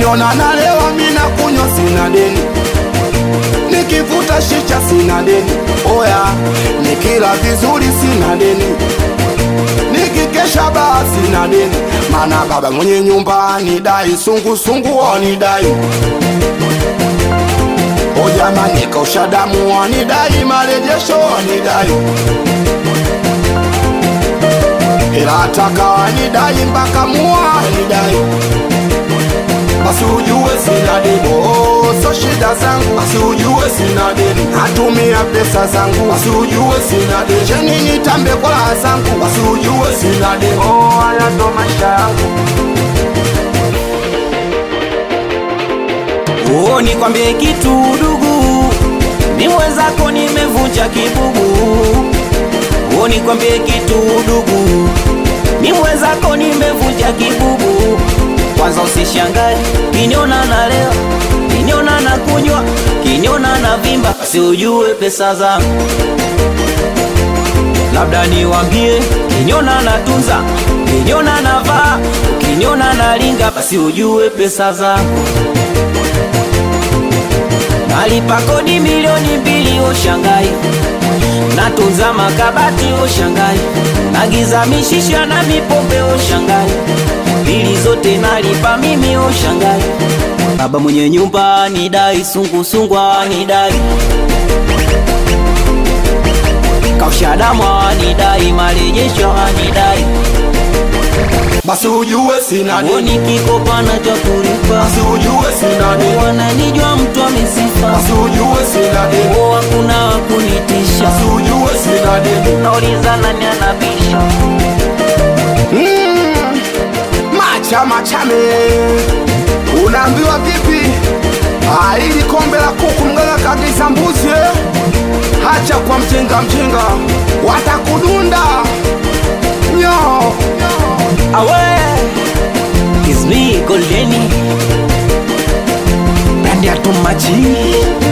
kiniona nalewa mina kunywa sina deni nikivuta shisha sina deni oya nikila vizuri sina deni nikikesha baa sina deni mana baba mwenye nyumba anidai sungusungu wanidai o jamani kausha damu wanidai marejesho wanidai ila ataka wanidai mpaka mua wanidai basi ujue sina deni oh, so shida zangu basi ujue sina deni natumia pesa zangu basi ujue sina deni cheni nitambe kwa raha zangu basi ujue sina deni oh, haya ndo maisha yangu Oh, nikwambie kitu dugu, mi mwenzako nimevunja kibugu. Oh, nikwambie kitu dugu, mi mwenzako nimevunja kibugu. Kwanza usishangae kiniona na leo, kiniona na kunywa, kiniona na vimba, si ujue pesa zangu labda niwambie, kiniona na tunza, kiniona na vaa, kiniona na linga, basi ujue pesa zangu nalipa kodi milioni mbili oshangai natunza makabati oshangai nagiza mishisha na mipombe oshangai bili zote nalipa mimi oshangai baba mwenye nyumba nidai sungusungwa nidai kaushadamwa nidai marejesho nidai basi ujue sina deni woni kikopana cha kulipa basi ujue sina deni wananijwa mtu amesifa basi ujue sina deni o hakuna wakunitisha basi ujue sina deni nauliza nani anabisha Mm, macha machame unaambiwa vipi Ah, ili kombe la kuku mganga kagiza mbuzi eh? hacha kwa mjenga mjenga watakudunda nyo awe kismi goldeni brandi atumaji